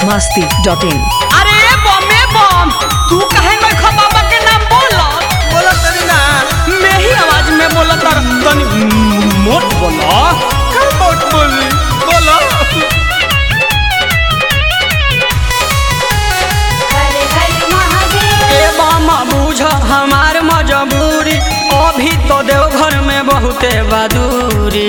Masti dot in अरे बमे बम तू काहे नखा बाबा के नाम बोला बोला तनी ना मैं ही आवाज में बोला तर तनी मोट बोला का मोट बोली बोलो हरे हरे महादेव ए बामा बूझ हमार मजबूरी अभी तो देवघर में बहुते बहादुरी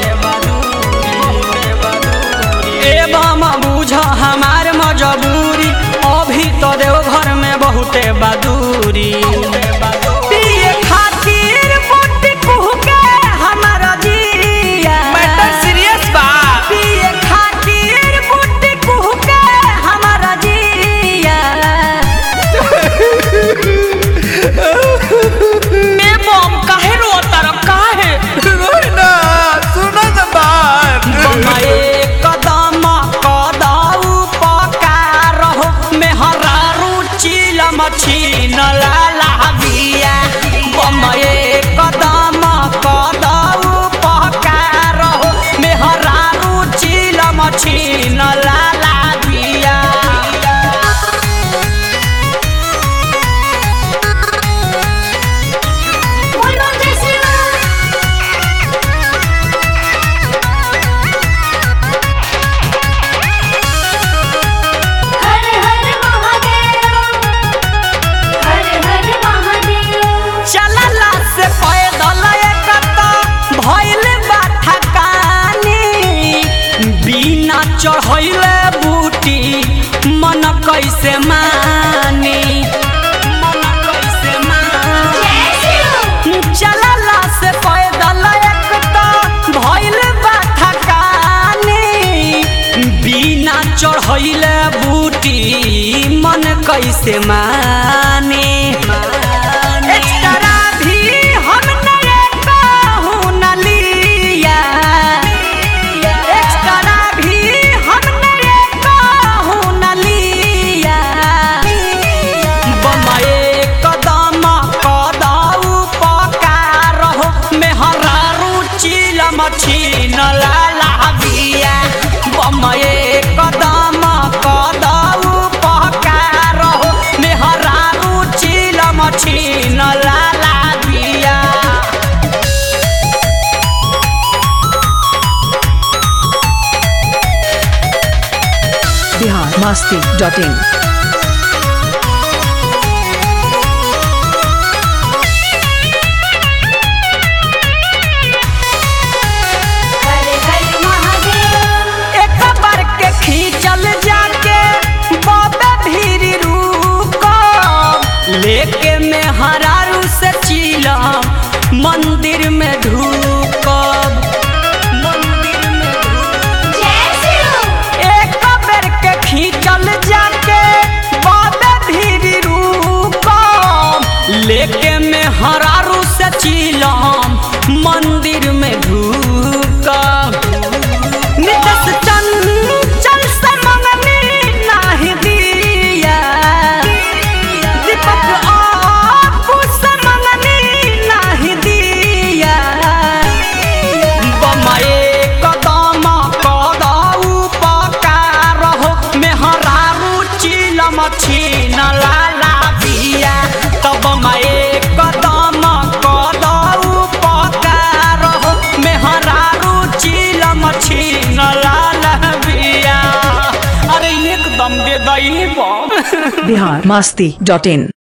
ए बामा बूझ हमार मजबूरी अभी तो देवघर में बहुते बहादुरी पिए खातिर बुट्टी कुहके हमार जिया मैटर सीरियस बा पिए खातिर बुट्टी कुहके हमार जिया ए बम काहे रोता र काहे रोई ना सुनो ना बात बमाए कदम कदाऊ पकार हो मेहरा रुचि लमछीन लाला बिया बमाए कदम कदाऊ पकार हो मेहरा रुचि लमछीन लाला बिया बोलो जय श्री राम हर हर महादेव हर हर महादेव चलला से पैदल एकता भइल बा थकानी बिना चढ़ैले बूटी मन कैसे मानी मन कैसे मानी जय श्री राम चलला से पैदल एकता भइल बा थकानी बिना चढ़ैले बूटी मन कैसे माने एक्स्ट्रा भी हम नए कहूँ न लिया एक्स्ट्रा भी हम नए कहूँ न लिया बमाए कदम कदाऊ पकार हो मेहरा रुचि लमछीन लाला बिया बमाए कदम कदाऊ पकार हो मेहरा रुचि लमछीन लाला बिया बिहार मस्ती डॉट इन हरे हरे महादेव एक बार के खींचल जाके बाबे भीरी रुको लेके में हरारू से चीलम मंदिर में ढूकब मंदिर में ढूकब जय श्री राम एक बेर के खींचल जाके बाबे भीरी रुकम लेके में हरारू से चीलम मंदिर में ढूकम नितस चंचल से मंगनी नाही दिया दीपक आपू से मंगनी नाही दिया बमाए कदम कदाऊ पकार हो मेहरा रुचि लमछीन लाला बिया तब माए कदम कदाऊ पकार हो मेहरा रुचि लमछीन लाला बिया अरे एकदम दे दई बम बिहार मस्ती डॉट इन